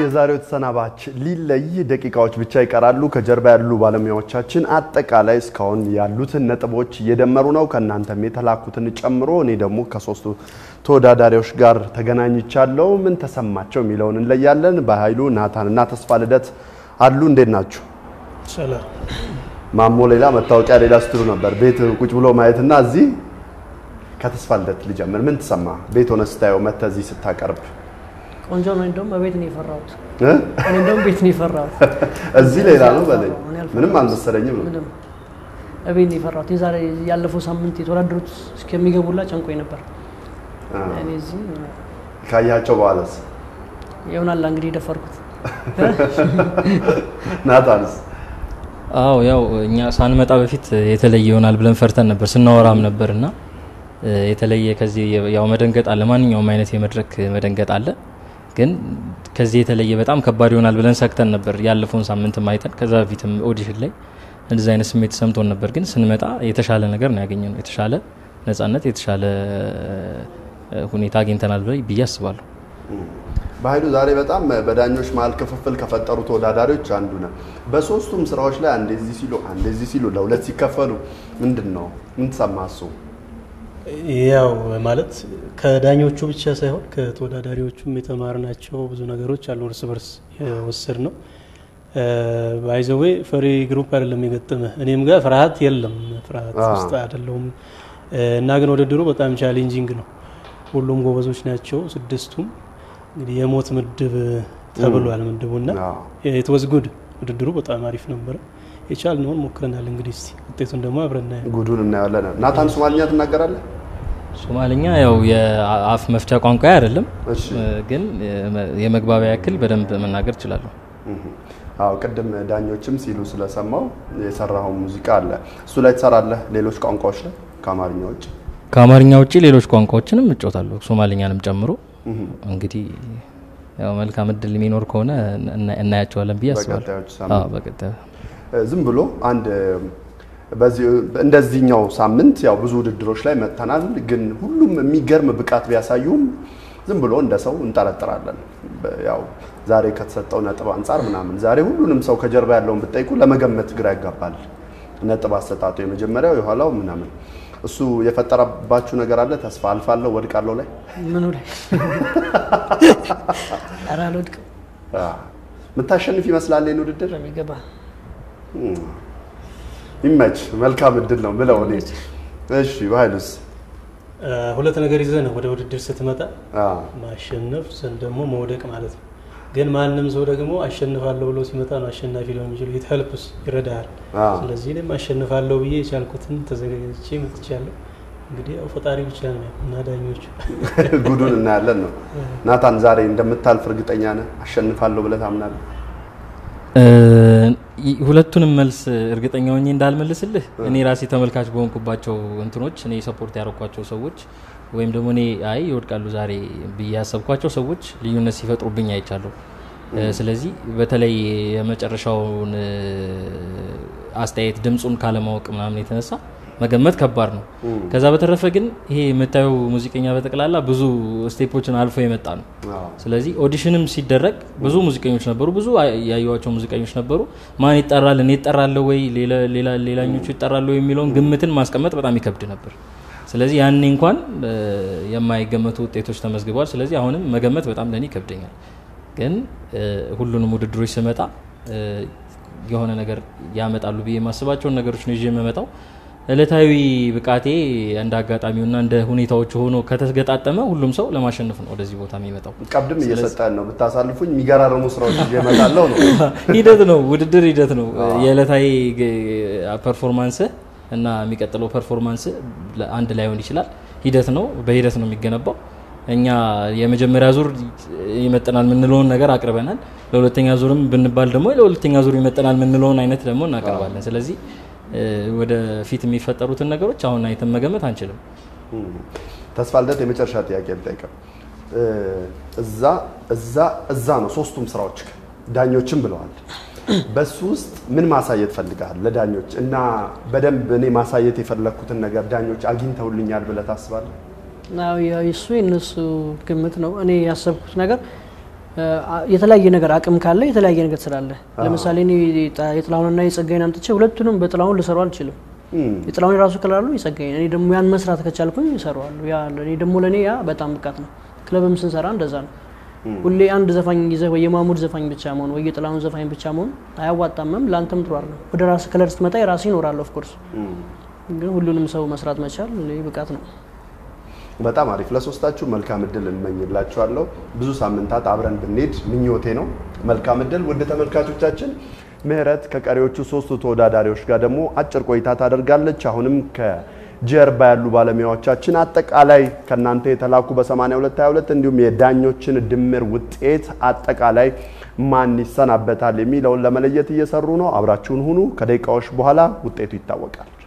የዛሬው ተሰናባች ሊለይ ደቂቃዎች ብቻ ይቀራሉ። ከጀርባ ያሉ ባለሙያዎቻችን አጠቃላይ እስካሁን ያሉትን ነጥቦች እየደመሩ ነው፣ ከእናንተም የተላኩትን ጨምሮ። እኔ ደግሞ ከሶስቱ ተወዳዳሪዎች ጋር ተገናኝቻለሁ። ምን ተሰማቸው የሚለውን እንለያለን። በኃይሉ ናታን እና ተስፋ ልደት አሉ። እንዴት ናችሁ? ሰላም ማሞ ሌላ መታወቂያ ሌላ ስትሉ ነበር። ቤት ቁጭ ብሎ ማየትና እዚህ ከተስፋ ልደት ልጀምር። ምን ተሰማ? ቤት ሆነ ስታየው መተህ እዚህ ስታቀርብ ቆንጆ ነው። እንደውም በቤት ነው የፈራሁት። እ? እኔ እንደውም ቤት ነው የፈራሁት። እዚህ ሌላ ነው በለኝ። እኔ አልፈራሁም። ምንም አልመሰለኝም ነው ምንም እቤት ነው የፈራሁት። የዛሬ ያለፈው ሳምንት የተወዳደሩት እስከሚገቡላ ጨንቆኝ ነበር። አ፣ እኔ እዚህ ካያቸው በኋላስ ይሆናል እንግዲህ የደፈርኩት። ናታንስ አዎ ያው እኛ ሳንመጣ በፊት የተለየ ይሆናል ብለን ፈርተን ነበር ስናወራም ነበር እና እ፣ የተለየ ከዚህ ያው መደንገጥ አለ፣ ማንኛውም አይነት የመድረክ መደንገጥ አለ። ግን ከዚህ የተለየ በጣም ከባድ ይሆናል ብለን ሰግተን ነበር ያለፈውን ሳምንትም አይተን ከዛ በፊትም ኦዲሽን ላይ እንደዚህ አይነት ስሜት ሰምቶን ነበር። ግን ስንመጣ የተሻለ ነገር ነው ያገኘነው። የተሻለ ነጻነት፣ የተሻለ እ፣ ሁኔታ አግኝተናል ብለ- ብዬ አስባለሁ። በኃይሉ ዛሬ በጣም በዳኞች መሀል ክፍፍል ከፈጠሩ ተወዳዳሪዎች አንዱ ነው። በሶስቱም ስራዎች ላይ አንዴ እዚህ ሲሉ አንዴ እዚህ ሲሉ ለሁለት ሲከፈሉ ምንድን ነው ምን ተሰማህ? እሱ ያው ማለት ከዳኞቹ ብቻ ሳይሆን ከተወዳዳሪዎቹም የተማርናቸው ብዙ ነገሮች አሉ። እርስ በርስ የወሰድ ነው ባይዘዌ ፈሪ ግሩፕ አይደለም የገጠመ እኔም ጋር ፍርሃት የለም ፍርሃት አ። ውስጥ አይደለሁም እና ግን ውድድሩ በጣም ቻሌንጂንግ ነው። ሁሉም ጎበዞች ናቸው ስድስቱም። እንግዲህ የሞት ምድብ ተብሏል ምድቡና አዎ። የትወዝ ጉድ ውድድሩ በጣም አሪፍ ነበረ። የቻልነውን ሞክረናል። እንግዲህ እስቲ ውጤቱን ደግሞ አብረን እናያለን። ጉዱን እናያለን። ናታን ሶማልኛ ትናገራለህ? ሶማልኛ ያው የአፍ መፍቻ ቋንቋ አይደለም፣ እሺ። እ፣ ግን የመ- የመግባቢያ ያክል በደንብ መናገር እችላለሁ። እህ። አዎ ቅድም ዳኞችም ሲሉ ስለሰማው የሰራኸው ሙዚቃ አለ እሱ ላይ ትሰራለህ? ሌሎች ቋንቋዎች ላይ ከአማርኛ ውጭ? ከአማርኛ ውጭ ሌሎች ቋንቋዎችንም እጮታለሁ ሶማልኛንም ጨምሮ። እንግዲህ ያው መልካም እድል የሚኖር ከሆነ እና- እናያቸዋለን ብዬ አስባለሁ። በቀጣዮቹ ሳምንት አዎ፣ በቀጣዩ ዝም ብሎ አንድ በዚህ እንደዚህኛው ሳምንት ያው ብዙ ውድድሮች ላይ መጥተናል። ግን ሁሉም የሚገርም ብቃት ቢያሳዩም ዝም ብሎ እንደ ሰው እንጠረጥራለን። በ- ያው ዛሬ ከተሰጠው ነጥብ አንጻር ምናምን ዛሬ ሁሉንም ሰው ከጀርባ ያለውን ብጠይቁ ለመገመት ግራ ያጋባል። ነጥብ አሰጣጡ የመጀመሪያው የኋላው ምናምን እሱ የፈጠረባችሁ ነገር አለ? ተስፋ አልፋለሁ ወድቃለሁ ላይ ምኑ ላይ ኧረ አልወድቅም አ፣ የምታሸንፍ ይመስላል ይህን ውድድር በሚገባ ይመች መልካም እድል ነው ብለው እኔ እሺ በኃይሉስ እ፣ ሁለት ነገር ይዘህ ነው ወደ ውድድር ስትመጣ አ፣ ማሸነፍ ዘንድ ደግሞ መውደቅ ማለት ነው። ግን ማንም ሰው ደግሞ አሸንፋለሁ ብሎ ሲመጣ ነው አሸናፊ ሊሆን የሚችሉ ይትሄልፕስ ይረዳሃል። አ፣ ስለዚህ እኔም አሸንፋለሁ ብዬ የቻልኩትን ተዘጋጅቼ መጥቻለሁ። እንግዲህ ያው ፈጣሪ ብቻ ነው እና ዳኞቹ ጉዱን እናያለን ነው። ናታን ዛሬ እንደምታልፍ እርግጠኛ ነህ? አሸንፋለሁ ብለህ ታምናለህ? እ፣ ይ- ሁለቱንም መልስ እርግጠኛ ሆኜ እንዳልመልስልህ እኔ ራሴ ተመልካች በሆንኩባቸው እንትኖች እኔ ሰፖርት ያደረኳቸው ሰዎች ወይም ደግሞ እኔ አይ ይወድቃሉ ዛሬ ብዬ ያሰብኳቸው ሰዎች ልዩነት ሲፈጥሩብኝ አይቻለሁ። እ፣ ስለዚህ በተለይ የመጨረሻውን እ፣ አስተያየት ድምፁን ካለማወቅ ምናምን የተነሳ መገመት ከባድ ነው። ከዛ በተረፈ ግን ይሄ የምታየው ሙዚቀኛ በጠቅላላ ብዙ ስቴፖችን አልፎ የመጣ ነው። አዎ። ስለዚህ ኦዲሽንም ሲደረግ ብዙ ሙዚቀኞች ነበሩ፣ ብዙ አ- ያዩዋቸው ሙዚቀኞች ነበሩ። ማን ይጠራል፣ እኔ ይጠራለሁ ወይ ሌላ- ሌላ- ሌላኞቹ ይጠራሉ ወይ የሚለውን ግምትን ማስቀመጥ በጣም ይከብድ ነበር። ስለዚህ ያኔ እንኳን እ፣ የማይገመቱ ውጤቶች ተመዝግበዋል። ስለዚህ አሁንም መገመት በጣም ለእኔ ይከብደኛል። ግን እ፣ ሁሉንም ውድድሮች ስመጣ እ፣ የሆነ ነገር ያመጣሉ ብዬ የማስባቸውን ነገሮች ነው ይዤ የምመጣው። እለታዊ ብቃቴ እንደ አጋጣሚውና እንደ ሁኔታዎቹ ሆኖ ከተገጣጠመ ሁሉም ሰው ለማሸነፍ ነው ወደዚህ ቦታ የሚመጣው። ቀብድም እየሰጠን ነው። ብታሳልፉኝ የሚገራርሙ ስራዎች ይዤ እመጣለሁ ነው። ሂደት ነው፣ ውድድር ሂደት ነው። የዕለታዊ ፐርፎርማንስ እና የሚቀጥለው ፐርፎርማንስ አንድ ላይሆን ይችላል። ሂደት ነው፣ በሂደት ነው የሚገነባው። እኛ የመጀመሪያ ዙር ይመጠናል የምንለውን ነገር አቅርበናል። ለሁለተኛ ዙርም ብንባል ደግሞ ለሁለተኛ ዙር ይመጠናል የምንለውን አይነት ደግሞ እናቀርባለን። ስለዚህ እ፣ ወደ ፊት የሚፈጠሩትን ነገሮች አሁን አይተን መገመት አንችልም። እም። ተስፋ ልደት የመጨረሻ ጥያቄ ልጠይቅህ። እ፣ እዛ እዛ እዛ ነው ሶስቱም ስራዎች ዳኞችም ብለዋል። በሱ ውስጥ ምን ማሳየት ፈልገሃል ለዳኞች እና በደንብ እኔ ማሳየት የፈለግኩትን ነገር ዳኞች አግኝተውልኛል ብለህ ታስባለህ? አዎ፣ ያው እሱ የእነሱ ግምት ነው። እኔ ያሰብኩት ነገር የተለያየ ነገር አቅም ካለ የተለያየ ነገር ስላለ ለምሳሌ እኔ የጣ- የጥላሁንና የጸጋይን አምጥቼ ሁለቱንም በጥላሁን ልሰሩ አልችልም። የጥላሁን የራሱ ክለር አለው የጸጋይን እኔ ደግሞ ያን መስራት ከቻልኩኝ እሰራዋለሁ። ያ እኔ ደግሞ ለእኔ ያ በጣም ብቃት ነው። ክለብም ስንሰራ እንደዛ ነው። ሁሌ አንድ ዘፋኝ ይዘህ ወይ የማሙድ ዘፋኝ ብቻ መሆን ወይ የጥላሁን ዘፋኝ ብቻ መሆን አያዋጣምም፣ ለአንተም ጥሩ አይደለም። ወደ ራስ ክለር ስትመጣ የራስ ይኖራል። ኦፍኮርስ ግን ሁሉንም ሰው መስራት መቻል ይሄ ብቃት ነው። በጣም አሪፍ። ለሶስታችሁ መልካም እድል እንመኝላችኋለሁ። ብዙ ሳምንታት አብረን ብንሄድ ምኞቴ ነው። መልካም እድል ውድ ተመልካቾቻችን። ምህረት ከቀሪዎቹ ሶስቱ ተወዳዳሪዎች ጋር ደግሞ አጭር ቆይታ ታደርጋለች። አሁንም ከጀርባ ያሉ ባለሙያዎቻችን አጠቃላይ ከእናንተ የተላኩ በ8222 እንዲሁም የዳኞችን ድምር ውጤት አጠቃላይ ማን ይሰናበታል የሚለውን ለመለየት እየሰሩ ነው። አብራችሁን ሁኑ። ከደቂቃዎች በኋላ ውጤቱ ይታወቃል።